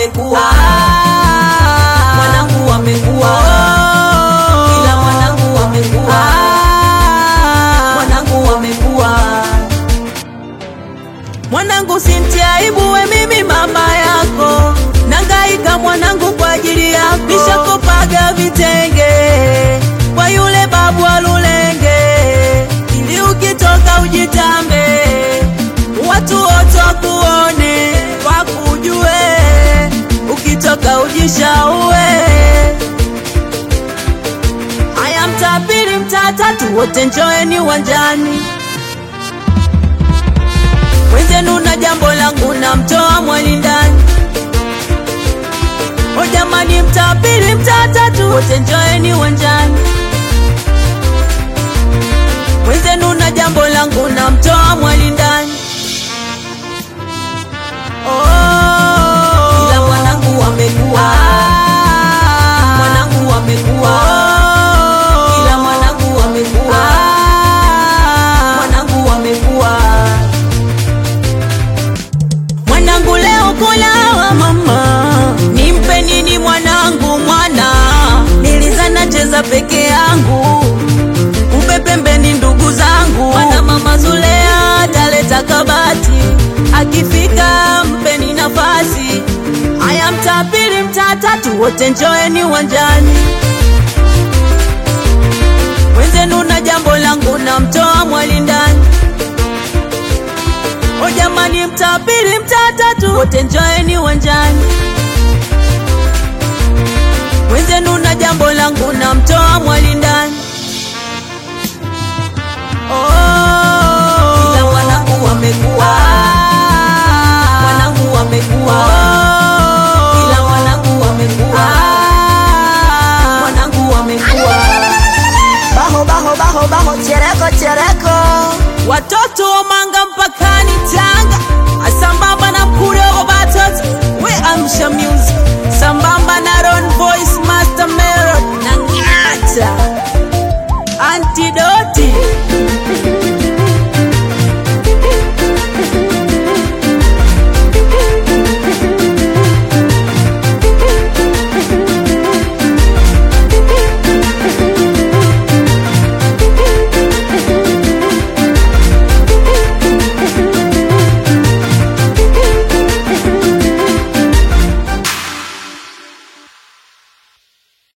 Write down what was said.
wamekuwa, mwanangu wamekuwa, ila mwanangu wamekuwa, mwanangu wamekuwa. Mwanangu simtie aibu, we mimi mama yako, nangaika mwanangu kwa ajili yako, nishakopaga vitenge kwa yule babu wa Lulenge, ili ukitoka ujitambe, watu wote wakuone, wakujue, ukitoka ujishaue. Haya, mtaa pili, mtaa tatu, wote njoeni uwanjani wenzenu na jambo langu na mtoa mwali ndani. O jamani, mtaa pili, mtaa tatu, wote njoeni uwanjani. Wenzenu na jambo langu na mtoa mwali ndani. Oh, ila mwanangu wamekuwa, mwanangu wamekuwa, ila mwanangu wamekuwa, mwanangu wamekuwa mwanangu leo kulawa mama, nimpe nini mwanangu? Mwana nilizana cheza peke yangu, kumbe pembeni ndugu zangu. Mwana mama Zulea taleta kabati, akifika mpeni nafasi. Haya, mtaa pili, mtaa tatu, wote njoeni uwanjani. Wenzenu na jambo langu na mtoa mwali ndani. O jamani, mtaa pili, mtaa tatu, wote njoeni uwanjani. Wenzenu na jambo langu na mtoa mwali ndani. Oh, ila mwanangu wamekuwa,